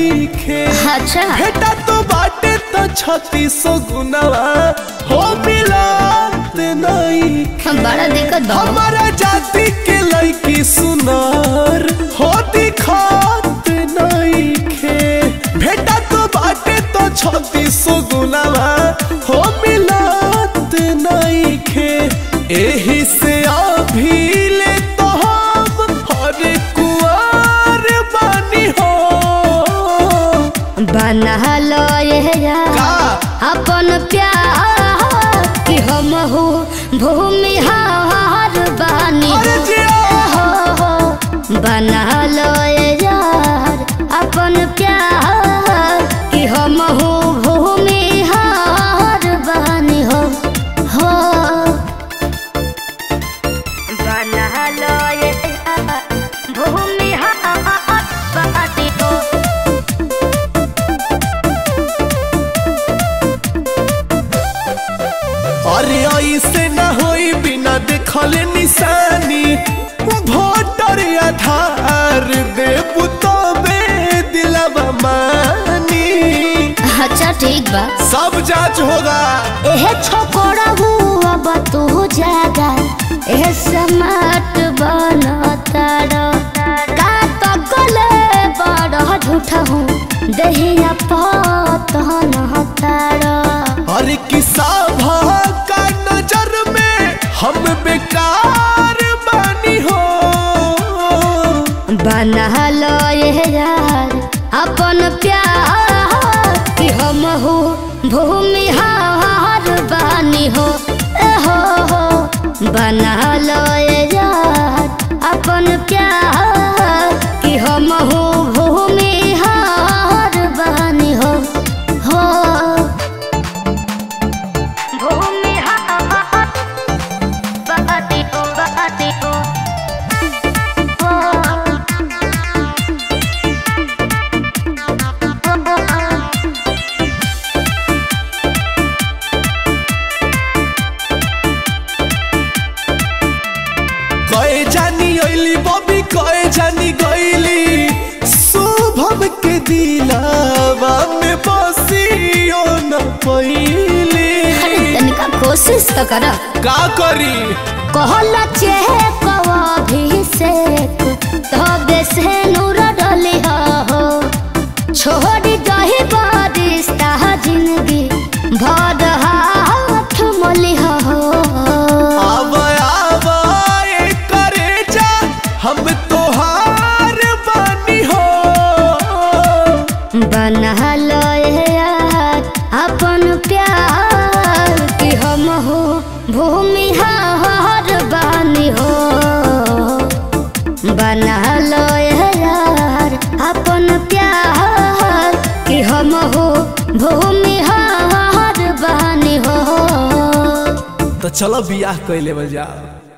नहीं खे अच्छा बेटा तो बाटे तो छत्तीस गुनावा हो मिलत नहीं बड़ा दिक्कत बा हमारा जाति के लड़की सुनार हो दिखात नहीं खे बेटा तो बाटे तो छत्तीस गुनावा हो मिलत नहीं खे एही से अभी ले तो हम हर कुआर बानी हो बना लो ये यार का अपन प्यार कि हम हो भूमि हार बानी अरे जिया हो हो बना लो ये यार अपन प्यार कि हम हो भूमि हार बानी हो हो बना लो ये यार भूमि हार बानी हो अरे ऐसे न होई बिना देखल निशानी वोटर आधार देबू तो बे दिलवा मानी अच्छा ठीक बा सब जांच होगा एह छोकरा हुआ बा तू जागा एह समाट बनताड़ का तो गले बड़ झूठा हूँ दहिया पतन हताड़ अरे किसा का नजर में हम बेकार बानी हो बना लो ये यार अपन प्यार कि हम हो भूमि हार बानी हो ए हो हो बना लो ये यार अपन प्यार कि हम हो भूमि हार बानी हो हो भूमि हार बानी हो बानी हो कए जानी अइली बबी कए जानी गइली शुभम के दिलावा में बसियो न अरे पइली तनिका कोशिश तो कर का करी कहला चेह अभिषेक तबे से नूर डली हो छोड़ी दही बारिस्ता जिंदगी भर हाथ मली हो आव आव ए करे जा हम तोहार बानी हो बना लो ये यार अपन प्यार कि हम हो भूमि हार बानी हो बना लो ये यार अपन प्यार कि हम हो भूमि हार बानी हो तो चलो बियाह कैले बल जा